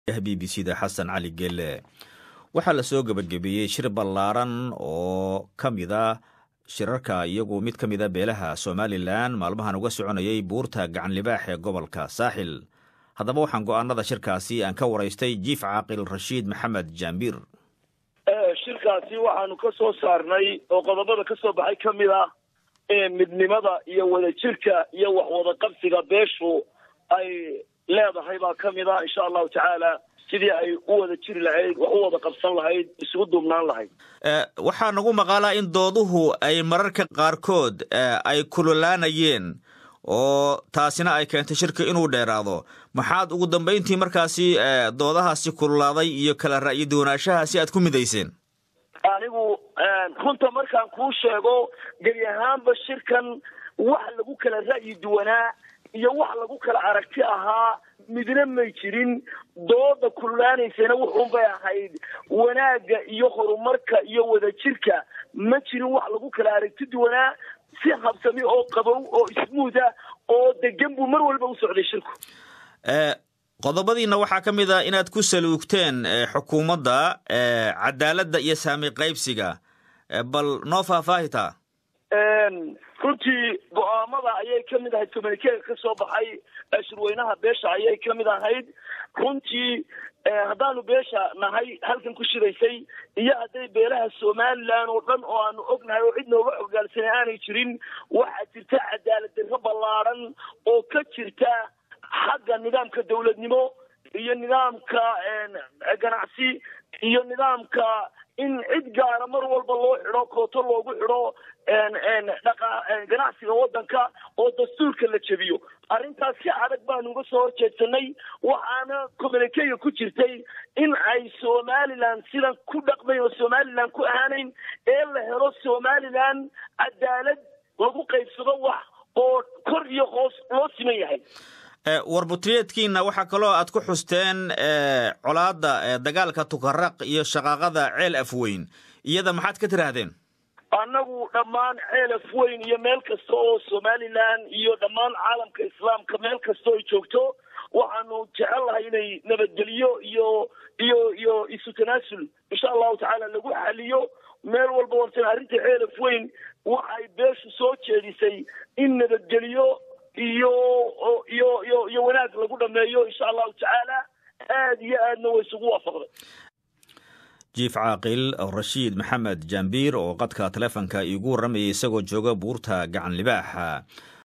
b b c da xasan cali gelle waxaa lasoo gebagabeeyey shir ballaaran oo ka mid a shirarka iyagu mid ka mida beelaha somalilan maalmahan uga soconayay buurta gacan libaax ee gobolka saaxil haddaba waxaan go'aanada shirkaasi aan ka waraystay jiif caaqil rashiid maxamed jaambiir shirkaasi waxaanu ka soo saarnay oo qodobada ka soo baxay ka mid ah ee midnimada iyo wadajirka iyo waxwada qabsiga beeshu ay leedahay baa ka mid ah insha allahu tacaala sidii ay u wada jiri lahayd wax u wada qabsan lahayd isugu duubnaan lahayd waxaa nagu maqaalaa in dooduhu ay mararka qaarkood ay kululaanayeen oo taasina ay keentay shirka inuu dheeraado maxaad ugu dambayntii markaasi doodahaasi kululaaday iyo kala ra'yi duwanaanshahaasi aad ku midayseen anigu runta markaan kuu sheego geli ahaanba shirkan wax lagu kala ra'yi duwanaa iyo wax lagu kala aragti ahaa midna may jirin dooda kululaanaysana wuxuunbay ahayd wanaagga iyo horumarka iyo wadajirka ma jirin wax lagu kala aragti duwanaa si habsami oo qabow oo ismuuda oo degan buu mar walba u socday shirku qodobadiina waxaa ka mid a inaad ku saluugteen xukuumadda cadaaladda iyo saami qaybsiga bal noo faahfaahitaa runtii go-aamada ayay ka mid ahayd communikeega ka soo baxay shirweynaha beesha ayay ka mid ahayd runtii haddaanu beesha nahay halkan ku shidaysay iyo hadday beelaha somalilan oo dhan oo aanu ognahay oo cid nooga xogaalsanay aanay jirin waxaa jirta cadaalad darro ballaaran oo ka jirta xagga nidaamka dawladnimo iyo nidaamka ganacsi iyo nidaamka in cid gaara mar walba loo xidho kooto loogu xidho ganacsiga waddanka oo dastuurka la jebiyo arrintaas si adag baanu uga soo horjeedsanay waxaana communikega ku jirtay in ay somalilan sidan ku dhaqmayn oo somalilan ku ahaanayn ee la helo somalilan cadaalad lagu qaybsado wax oo kor iyo hoos loo siman yahay warbutriyeedkiina waxaa kaloo aad ku xusteen colaadda dagaalka tukaraq iyo shaqaaqada ceel afweyn iyada maxaad ka tiraahdeen annagu dhammaan ceel afweyn iyo meel kasta oo somalilan iyo dhammaan caalamka islaamka meel kasta ay joogto waxaanu jecel lahay inay nabadgelyo iyo iyo iyo isu tanaasul insha allahu tacaala lagu xaliyo meel walba wartan arrinta ceel afweyn waxay beeshu soo jeedisay in nabadgelyo iyo iyo iyo iyo wanaag lagu dhameeyo insha allahu tacaala aad iyo aadna way isugu waafaqday jiif caaqil rashiid maxamed jaambiir oo qadka taleefonka iigu warramayay isagoo jooga buurta gacan libaaxa